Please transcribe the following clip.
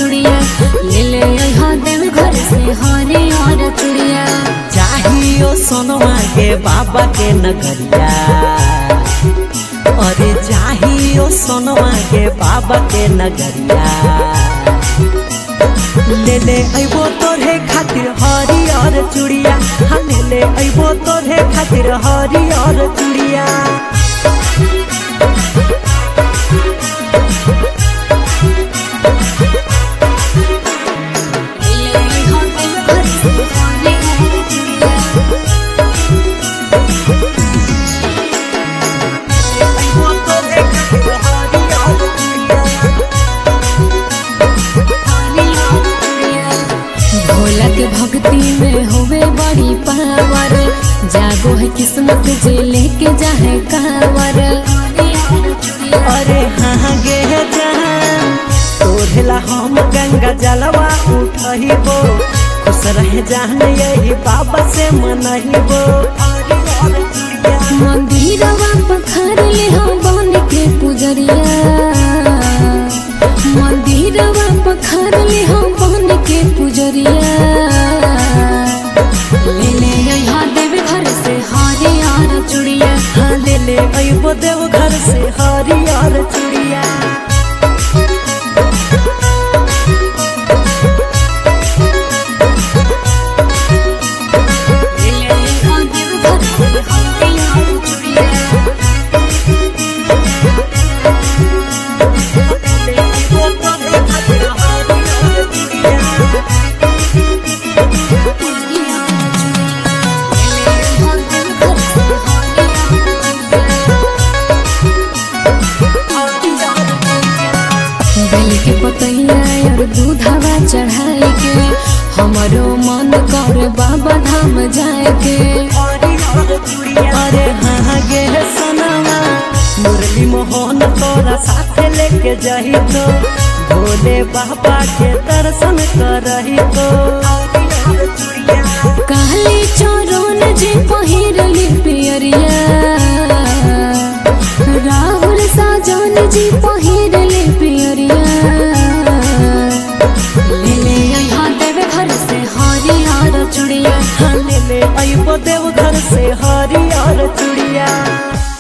चुड़िया ले ले यहाँ देव घर से हरियर चुड़िया चाहियो सोनवा के बाबा के नगरिया अरे चाहियो सोनवा के बाबा के नगरिया ले ले अइबो तोरे खातिर हरियर चुड़िया हाँ ले ले अइबो तोरे खातिर हरियर चुड़िया ले ले यहाँ देव घर से हरियर चुड़िया अइबो तोरे खातिर हरियर चुड़िया भोला के भक्ति में होवे बड़ी पावर जागो है किस्मत जे लेके जाहे कावर अरे हाँ गे जहान तोढ़ला हम गंगा जलवा उठहिबो खुश रह जान यही बाबा से मनहिबो मंदिरवा पखर ले हम बन के पुजरिया मंदिरवा पखर ले हम बन के पुजरिया ले ले यहाँ देव घर से हरियर चुड़िया हाँ ले ले अइबो देव घर से हरियर चूड़िया ले ले यहाँ देव घर से हरियर चुड़िया ले अइबो तोरे खातिर हरियर चूड़िया बेल के पतैया और दूधवा चढ़ाई के हमारो मन कर बाबा धाम जाए के अरे हाँ गे सनवा मुरली मोहन तोरा साथ लेके जाही तो भोले बाबा के दर्शन करही तो काली चोरन जे पहिरली पियरिया राहुल साजन जी पहिरली पियरिया ले ले यहाँ देवे घर से हरियर चुड़िया हाँ ले ले अइबो देव घर से हरियर चूड़िया